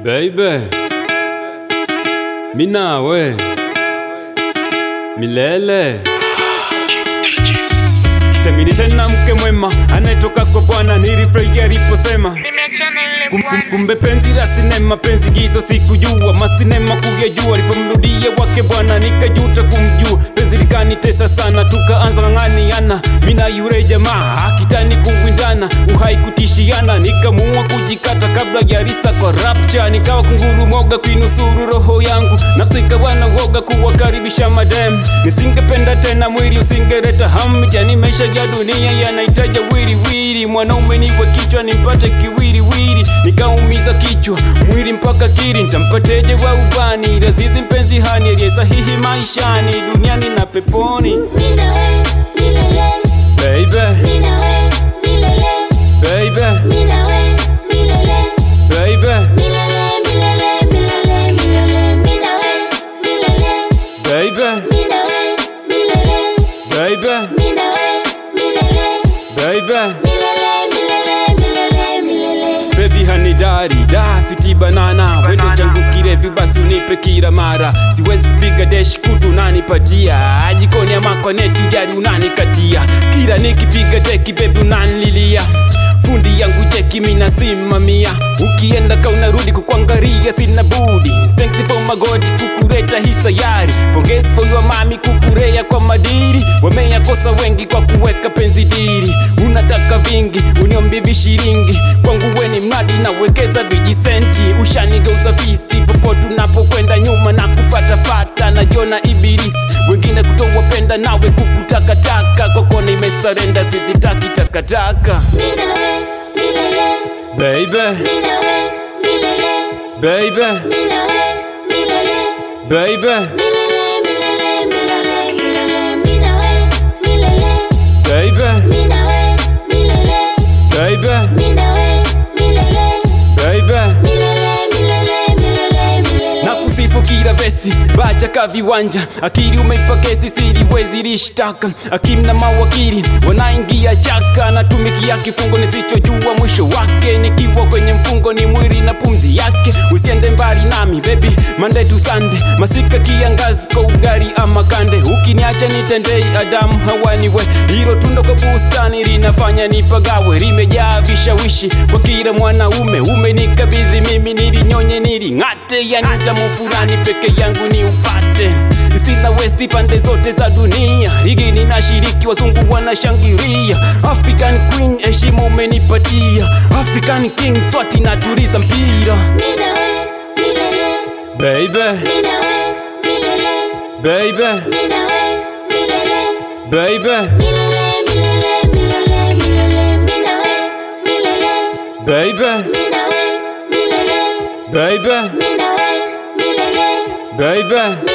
Baby, mi nawe milele. Semini tena mke mwema anayetoka kwa Bwana, nilifurahia aliposema Nimeachana yule Kum- kum- bwana kumbe penzi la sinema, penzi gizo sikujua, masinema kuyajua, alipomrudia wake Bwana nikajuta kumjua, penzi likanitesa sana, tukaanza ng'ang'aniana, mina yule jamaa akitani kuwindana, uhai kutishiana, nikamua kujikata kabla ya risa kwa rapcha, nikawa kunguru moga kuinusuru roho yangu, nafsi ikawa na woga kuwakaribisha madem, nisingependa tena mwili usingeleta hamu, jani maisha ya dunia yanahitaji wiriwiri, mwanaume niwe kichwa nimpate kiwiriwiri, nikaumiza kichwa mwili mpaka kiri, ntampateje wa ubani Lazizi mpenzi hani aliye sahihi maishani, duniani na peponi. Mina we, milele Baby, Mina we, milele baby, Mina we, milele baby, Milele, milele, milele, milele Mina we, milele baby, Mina we, milele baby, Mina we, milele baby. Milele, milele, milele, milele Baby hani dari da siti banana wendo changu kirevi basi unipe kila mara siwezi kupiga desh kutu unanipatia jikoni ama kwa neti ujari unanikatia kila nikipiga deki baby unanililia fundi yangu jeki mina simamia ukienda ka unarudi kukwangaria sina budi Thank you for my God kukureta hii sayari pongezi for your mami kukurea kwa madiri wameyakosa wengi kwa kuweka penzi diri unataka vingi uniombi vishiringi kwangu weni mradi nawekeza vijisenti ushanigeuza fisi popote unapokwenda nyuma na kufatafata najiona ibilisi wengine kutowapenda nawe kukutakataka kwako nimesarenda sizitaki takataka Mina we, milele baby Mina we, milele baby Mina we, milele baby Milele, milele, milele, milele Mina we, milele baby Mina we, milele baby Mina we, milele baby Milele, milele, milele, milele na kusifu kila vesi bacha ka viwanja akili umeipa kesi siliwezi lishtaka akimna mawakili wanaingia chaka natumikia kifungo nisichojua mwisho wake nikiwa kwenye mfungo ni mwili na pumzi yake usiende mbali nami bebi Monday to Sunday masika kiangazi kwa ugari ama kande ukiniacha nitendei adamu hawaniwe hilo tundo kwa bustani linafanya nipagawe limejaa vishawishi kwa kila mwanaume umenikabidhi mimi nilinyonye niling'ate yani tamu fulani peke yangu ni upate stina westi pande zote za dunia ligi ninashiriki wazungu wanashangilia african queen heshima umenipatia african king swati natuliza mpira Mina we, milele baby Mina we, milele baby Mina we, milele baby Milele, milele, milele, milele Mina we, milele baby Mina we, milele baby Mina we, milele baby